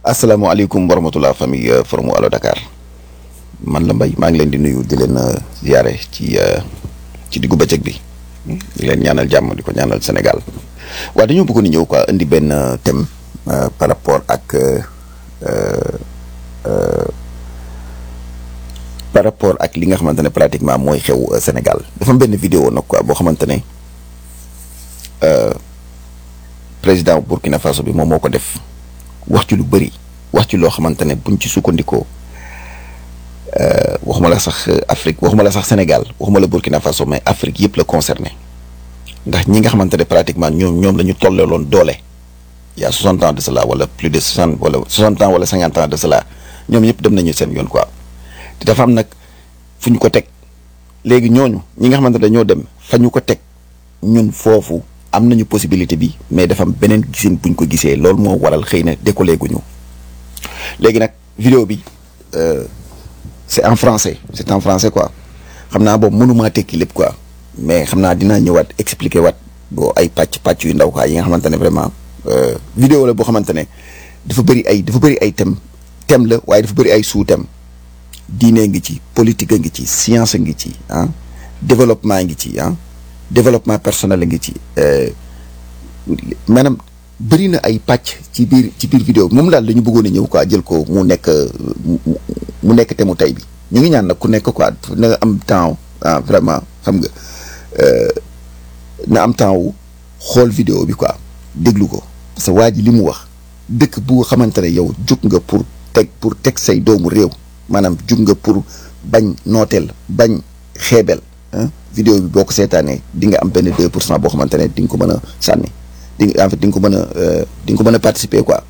asalaamaaleykum wa rahmatulah famille Forum Allo Dakar man la Mbaye maa ngi leen di nuyu di leen ziare ci ci diggu bëccëg bi di leen ñaanal jàmm di ko ñaanal Sénégal waaye dañoo bëggoon ñëw quoi indi benn thème par rapport ak par rapport ak li nga xamante ne pratiquement mooy xew Sénégal dafa am benn vidéo nag quoi boo xamante ne président Burkina Faso bi moom moo ko def. wax ci lu bëri wax ci loo xamante ne buñ ci sukkandikoo waxuma la sax Afrique waxuma la sax Sénégal waxuma la Burkina Faso mais Afrique yëpp la concerné ndax ñi nga xamante ne pratiquement ñoom ñoom la ñu tolleeloon doole y a soixante ans de cela wala plus de soixante wala soixante ans wala cinquante ans de cela ñoom ñëpp dem nañu seen yoon quoi te dafa am nag fu ñu ko teg léegi ñooñu ñi nga xamante ne dañoo dem fa ñu ko teg ñun foofu. am nañu possibilité bi mais dafa am beneen gisin buñ ko gisee loolu moo waral xëy na décollé guñu léegi nag vidéo bi c'est en français c'est en français quoi xam naa boobu mënumaa tekki lépp quoi mais xam naa dinaa ñëwaat expliquer waat boo ay pàcc pàcc yu ndaw quoi yi nga xamante ne vraiment vidéo la boo xamante ne dafa bëri ay dafa bëri ay thème thème la waaye dafa bëri ay sous-thème diine ngi ci politique a ngi ci science a ngi ci ah développement ngi ci ah développement personnel a ngi ci maanaam bëri na ay pàcc ci biir ci biir vidéo bi moom daal dañu bëggoon a ñëw quoi jël ko mu nekk mu nekk te mu tey bi ñu ngi ñaan nag ku nekk quoi na nga am temps ah vraiment xam nga na am temps wu xool vidéo bi quoi déglu ko parce que waa ji li mu wax dëkk bu xamante ne yow jug nga pour teg pour teg say doomu réew maanaam jug nga pour bañ nooteel bañ xeebel vidéo bi boo ko seetaanee di nga am benn deux pour cent boo xamante ne di nga ko mën a sànni di nga en fait di nga ko mën a di nga ko mën a participer quoi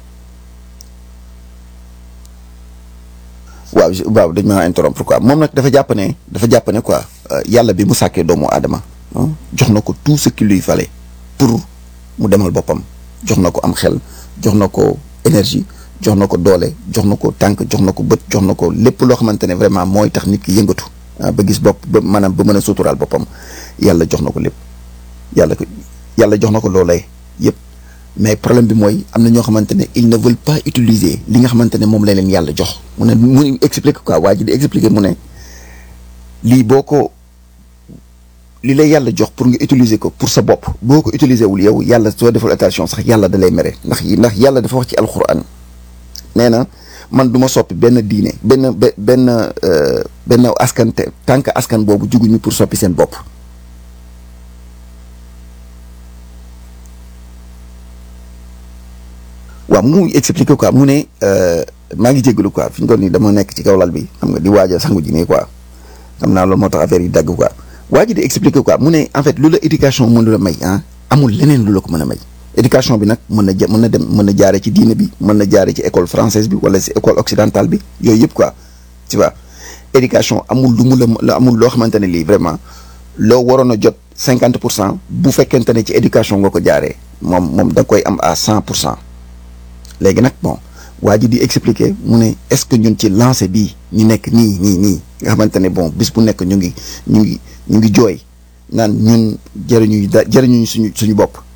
waaw waaw dañ ma interrompre quoi moom nag dafa jàpp ne dafa jàpp ne quoi yàlla bi mu sàkkee doomu aadama jox na ko tout ce qu'il lui fallait pour mu demal boppam jox na ko am xel jox na ko énergie jox na ko doole jox na ko tànk jox na ko bët jox na ko lépp loo xamante ne vraiment mooy tax nit ki yëngatu ba gis bopp ba maanaam ba mën a suturaal boppam yàlla jox na ko lépp yàlla ko yàlla jox na ko loolee yëpp mais problème bi mooy am na ñoo xamante ne ils ne veulent pas utiliser li nga xamante ne moom la leen yàlla jox mu ne mu expliquer quoi waa ji di expliquer mu ne lii boo ko li lay yàlla jox pour nga utiliser ko pour sa bopp boo ko utiliser wul yow yàlla soo deful attention sax yàlla da lay mere ndax ndax yàlla dafa wax ci alxuraan nee na man du ma soppi benn diine benn benn benn askan te tant que askan boobu juguñu pour soppi seen bopp waaw mu expliquer quoi mu ne maa ngi jégalu quoi fi ñu toll nii dama nekk ci kaw lal bi xam nga di waaj a sangu ji nii quoi xam naa loolu moo tax affaire yi dagg quoi waa ji di expliquer quoi mu ne en fait lu la éducation mën la may ah amul leneen lu la ko mën a may. éducation bi nag mën na mën na dem mën na jaare ci diine bi mën na jaare ci école française bi wala ci école occidentale bi yooyu yëpp quoi tu vois éducation amul lu mu la amul loo xamante ne lii vraiment loo waroon a jot cinquante pour cent bu fekkente ne ci éducation nga ko jaaree moom moom da koy am à cent pour cent léegi nag bon waa ji di expliquer mu ne est-ce que ñun ci lancé bii ñu nekk nii nii nii nga xamante ne bon bis bu nekk ñu ngi ñu ngi ñu ngi jooy naan ñun jëriñu da jëriñuñu suñu suñu bopp